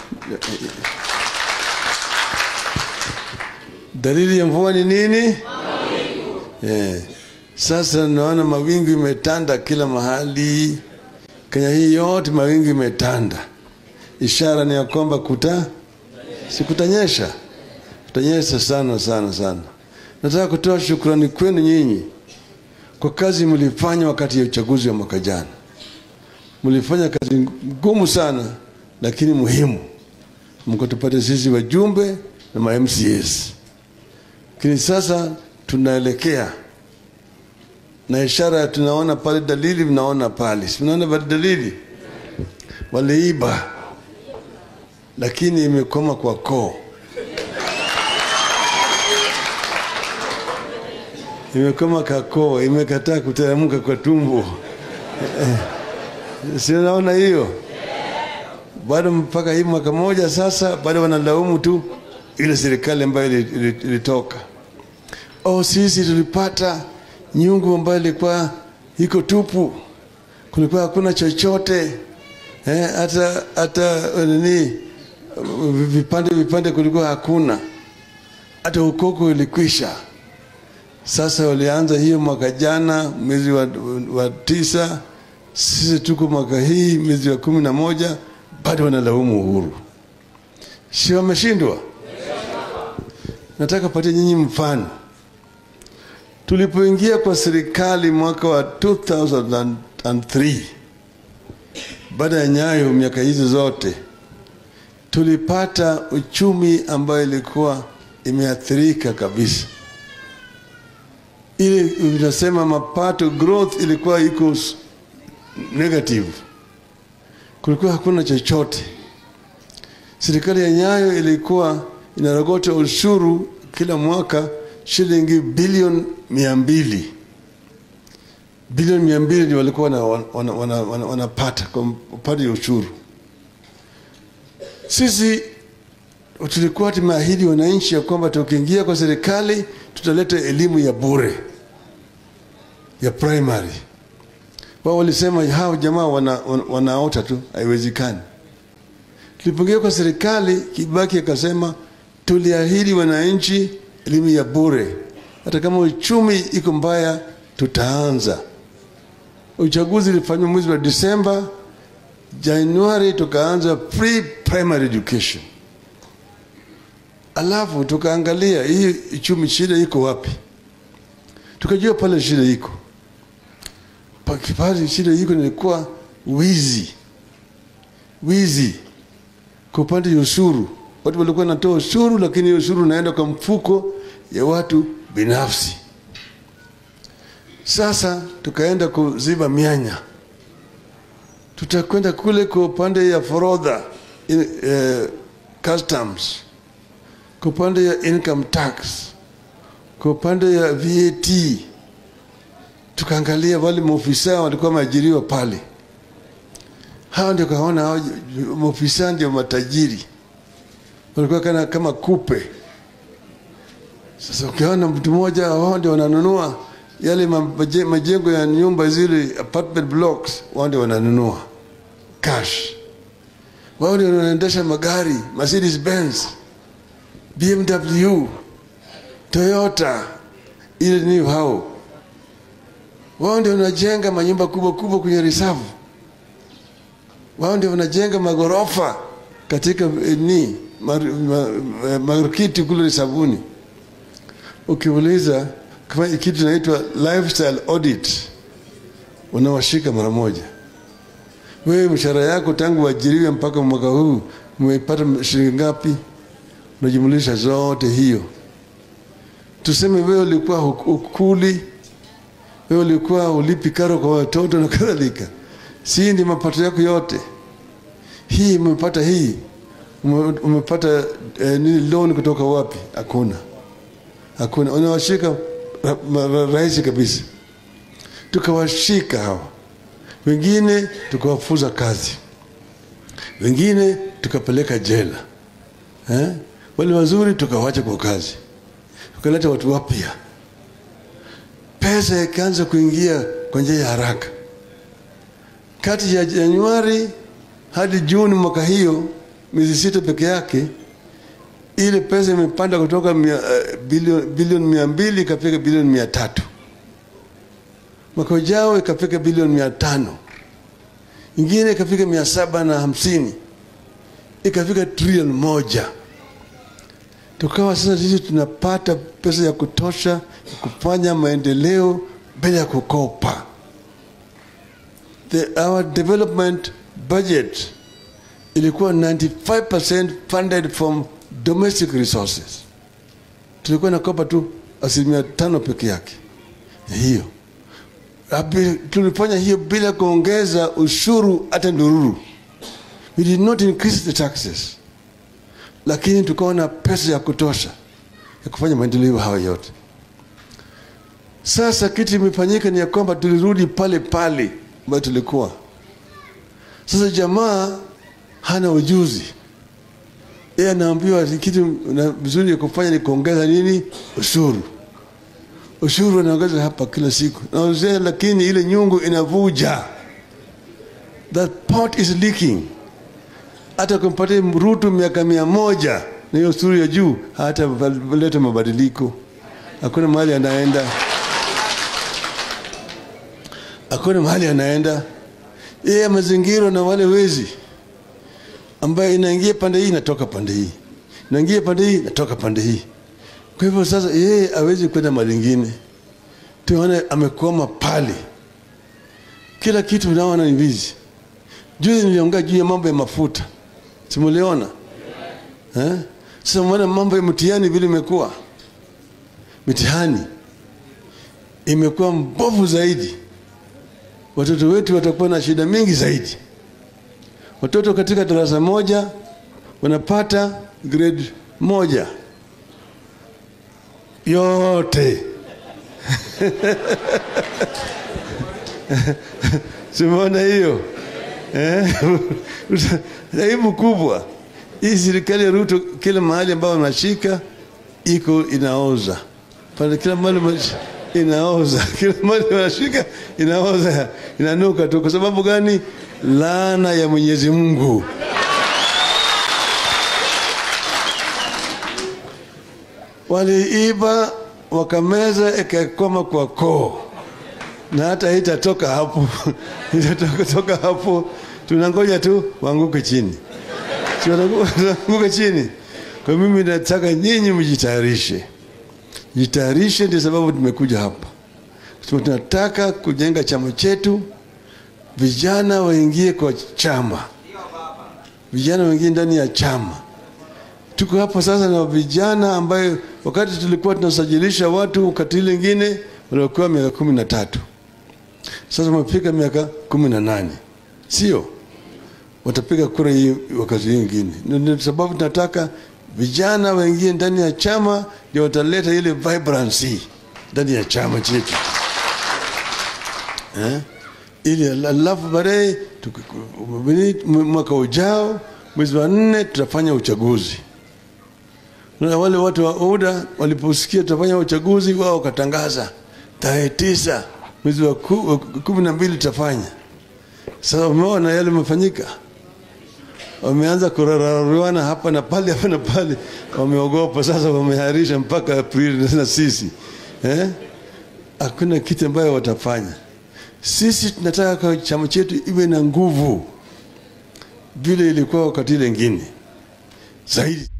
Dalili ya mvua ni nini? Eh, sasa naona mawingu imetanda kila mahali. Kenya hii yote mawingu imetanda, ishara ni ya kwamba kuta sikutanyesha, kutanyesha sana sana sana. Nataka kutoa shukrani kwenu nyinyi kwa kazi mlifanya wakati ya uchaguzi wa mwaka jana. Mlifanya kazi ngumu sana, lakini muhimu, mkatupata sisi wajumbe na ma MCAs. Lakini sasa tunaelekea na ishara tunaona pale, dalili mnaona pale, si mnaona pale dalili, waliiba lakini imekoma kwa koo, imekoma kwa koo, imekataa kuteremka kwa tumbo. si unaona hiyo? Bado mpaka hii mwaka moja sasa, bado wanalaumu tu ile serikali ambayo ilitoka. Oh, sisi tulipata nyungu ambayo ilikuwa iko tupu, kulikuwa hakuna chochote eh, hata hata nini vipande vipande kulikuwa hakuna, hata ukoko ilikwisha. Sasa walianza hiyo mwaka jana mwezi wa, wa tisa, sisi tuko mwaka hii mwezi wa kumi na moja, bado wanalaumu Uhuru. Si wameshindwa? Nataka patia nyinyi mfano. Tulipoingia kwa serikali mwaka wa 2003 baada ya Nyayo, miaka hizo zote tulipata uchumi ambayo ilikuwa imeathirika kabisa. Ile unasema mapato growth ilikuwa iko negative, kulikuwa hakuna chochote. Serikali ya Nyayo ilikuwa inarogota ushuru kila mwaka shilingi bilioni mia mbili bilioni mia mbili ndio walikuwa wanapata wana, wana, wana, wana kwa upande wa ushuru. Sisi tulikuwa tumeahidi wananchi ya kwamba tukiingia kwa serikali tutaleta elimu ya bure ya primary. Wao walisema hao jamaa wana, wana, wanaota tu, haiwezekani. Tulipoingia kwa serikali, Kibaki akasema tuliahidi wananchi elimu ya bure, hata kama uchumi iko mbaya, tutaanza. Uchaguzi ulifanywa mwezi wa Disemba, Januari tukaanza pre primary education, alafu tukaangalia hii uchumi shida iko wapi, tukajua pale shida iko pale, shida iko nilikuwa wizi, wizi kwa upande wa ushuru. Watu walikuwa wanatoa ushuru, lakini ushuru unaenda kwa mfuko ya watu binafsi. Sasa tukaenda kuziba mianya, tutakwenda kule kwa upande ya forodha in, uh, customs, kwa upande ya income tax, kwa upande ya VAT. Tukaangalia wale maofisa walikuwa wameajiriwa pale, hao ndio kaona hao maofisa ndio matajiri, walikuwa kana kama kupe. Sasa ukiona mtu mmoja, wao ndio wananunua yale majengo ya nyumba zile apartment blocks, wao ndio wananunua cash. Wao ndio wanaendesha magari Mercedes Benz, BMW, Toyota, ile ni hao. Wao ndio wanajenga manyumba kubwa kubwa kwenye reserve. Wao ndio wanajenga magorofa katika ni markiti kule sabuni. Ukiuliza kama kitu inaitwa lifestyle audit, unawashika mara moja. Wewe mshahara yako tangu uajiriwe mpaka mwaka huu umepata shilingi ngapi? Unajumlisha zote hiyo. Tuseme wewe ulikuwa ukuli, wewe ulikuwa ulipi karo kwa watoto na kadhalika, si ndi mapato yako yote. Hii umepata hii umepata eh, nini loan kutoka wapi? Hakuna, hakuna. Unawashika rahisi kabisa. Tukawashika hawa wengine, tukawafuza kazi, wengine tukapeleka jela eh? Wale wazuri tukawacha kwa kazi, tukaleta watu wapya. Pesa ikaanza kuingia kwa njia ya haraka. Kati ya Januari hadi Juni mwaka hiyo miezi sita peke yake ile pesa imepanda kutoka mia, uh, bilioni bilioni mia mbili ikafika bilioni mia tatu mwaka ujao ikafika bilioni mia tano ingine ikafika mia saba na hamsini ikafika trilioni moja tukawa sasa sisi tunapata pesa ya kutosha ya kufanya maendeleo bila ya kukopa The, our development budget ilikuwa 95% funded from domestic resources tulikuwa nakopa tu asilimia tano peke yake hiyo Abi- tulifanya hiyo bila kuongeza ushuru hata ndururu we did not increase the taxes lakini tukawa na pesa ya kutosha ya kufanya maendeleo hayo yote sasa kitu imefanyika ni ya kwamba tulirudi pale pale ambayo tulikuwa sasa jamaa hana ujuzi yeye anaambiwa ati kitu na vizuri ya kufanya ni kuongeza nini ushuru ushuru anaongeza hapa kila siku naongezea lakini ile nyungu inavuja that pot is leaking hata kumpatia Ruto miaka mia moja na hiyo ushuru ya juu hata leta mabadiliko hakuna mahali anaenda hakuna mahali anaenda yeye amezingirwa na wale wezi ambayo inaingia pande hii inatoka pande hii inaingia pande hii inatoka pande hii kwa hivyo sasa yeye hawezi kwenda mahali ingine tuone amekwama pale kila kitu naona ni wizi juzi niliongea juu ya mambo ya mafuta simuliona eh? sasa mwana mambo ya mtihani vile imekuwa mitihani imekuwa mbovu zaidi watoto wetu watakuwa na shida mingi zaidi watoto katika darasa moja wanapata grade moja yote simeona hiyo eh? aibu kubwa hii serikali ya Ruto kila mahali ambayo wanashika iko inaoza pale kila mahali mash- inaoza kila mahali wanashika inaoza inanuka tu kwa sababu gani laana ya Mwenyezi Mungu waliiba wakameza ikakoma kwa koo na hata itatoka hapo itatoka toka hapo tunangoja tu waanguke chini Si wanaangu- wanaanguka chini kwa mimi nataka nyinyi mjitayarishe jitayarishe ndio sababu tumekuja hapa Sema tunataka kujenga chama chetu vijana waingie kwa chama vijana waingie ndani ya chama tuko hapa sasa na vijana ambayo wakati tulikuwa tunasajilisha watu katili ingine waliokuwa miaka kumi na tatu sasa wamefika miaka kumi na nane sio watapiga kura hii wakati hii ingine Ndio- ndio sababu tunataka vijana waingie ndani ya chama ndio wataleta ile vibrancy ndani ya chama chetu eh? ili alafu baadaye tuki- mwaka ujao mwezi wa nne tutafanya uchaguzi na wale watu wa UDA waliposikia tutafanya uchaguzi wao wakatangaza tarehe tisa mwezi wa ku- wa kumi na mbili tutafanya. Sasa umeona yale yamefanyika, wameanza kurarariwana hapa na pale hapa na pale, wameogopa sasa, wameharisha mpaka Aprili na sisi eh? Hakuna kitu ambayo watafanya. Sisi tunataka kwa chama chetu iwe na nguvu vile ilikuwa wakati ile ingine zaidi.